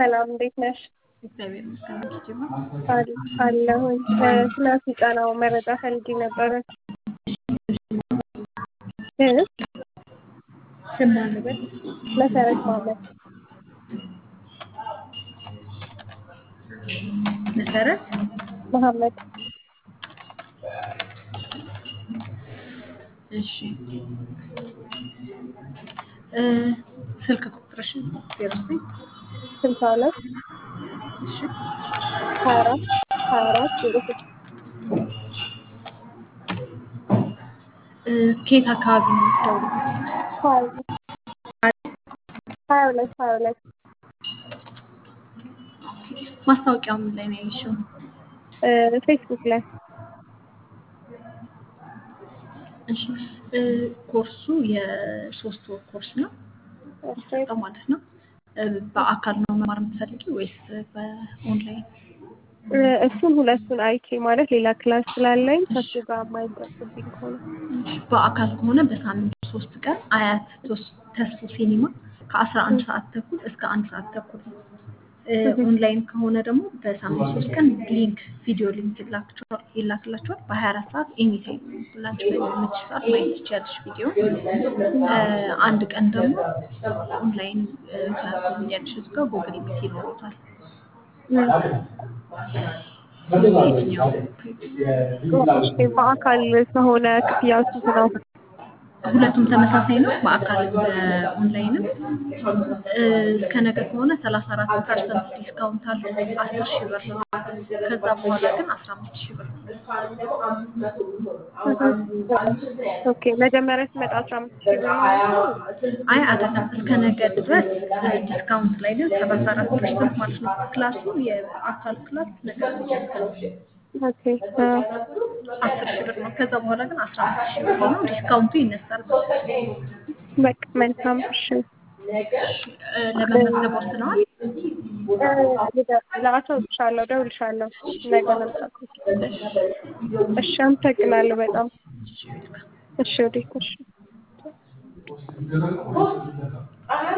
ሰላም እንዴት ነሽ? እግዚአብሔር ይመስገን። ጅማ አል- አለሁኝ። ስለ ስልጠናው መረጃ ፈልጌ ነበረ። እ? ስም ማንበል መሰረት ማለት መሰረት መሐመድ እሺ እ ስልክ ቁጥርሽን ዜሮ ዘጠኝ ስልሳ ሁለት እሺ ሀያ አራት ሀያ አራት ዜሮ ስድስት እ ከየት አካባቢ ነው የምትደውሉት? ሀያ ሁለት ሀያ ሁለት ሀያ ሁለት ማስታወቂያው ምን ላይ ነው ያየሽው? እ ፌስቡክ ላይ እሺ እ ኮርሱ የሶስት ወር ኮርስ ነው የሚሰጠው ማለት ነው። እ በአካል ነው መማር የምትፈልጊው ወይስ በኦንላይን? እ እሱን ሁለቱን አይቼ ማለት ሌላ ክላስ ስላለኝ ከሱ ጋር የማይጠብብኝ ከሆነ በአካል ከሆነ በሳምንት ሶስት ቀን አያት ቶስ- ተስፎ ሲኒማ ከአስራ አንድ ሰዓት ተኩል እስከ አንድ ሰዓት ተኩል ነው። እ ኦንላይን ከሆነ ደግሞ በሳምንት ሶስት ቀን ሊንክ ቪዲዮ ሊንክ ይላክላችኋል ይላክላችኋል በሀያ አራት ሰዓት ኤኒ ታይም ላንች በሚመች ሰዓት ማየት ትችያለሽ ቪዲዮ። አንድ ቀን ደግሞ ኦንላይን ክላስ ትወስጃለሽ እሱ ጋር ጉግል ሚት ይኖሩታል። የትኛው እሺ፣ በአካል ከሆነ ክፍያው ስንት ነው? ሁለቱም ተመሳሳይ ነው። በአካል በኦንላይንም እ እስከ ነገ ከሆነ ሰላሳ አራት ፐርሰንት ዲስካውንት አለ አስር ሺህ ብር ነው። ከዛ በኋላ ግን አስራ አምስት ሺህ ብር ነው። ኦኬ መጀመሪያ ስመጣ አስራ አምስት ሺህ ብር ነው። አይ አይደለም፣ እስከ ነገ ድረስ እ ዲስካውንት ላይ ግን ሰላሳ አራት ፐርሰንት ማለት ነው። ክላሱ የአካል ክላስ ነገ ነው የሚጀምረው። ኦኬ አ፣ አስር ሺህ ብር ነው። ከዛ በኋላ ግን አስራ አምስት ሺህ ብር ነው። ዲስካውንቱ ይነሳል። በቃ መልካም። እሺ እ ለመመዝገብ ወስነዋል? ላሳውቅሻለሁ፣ እደውልልሻለሁ ነገ መምጣት። እሺ አመሰግናለሁ በጣም። እሺ ወዴት? እሺ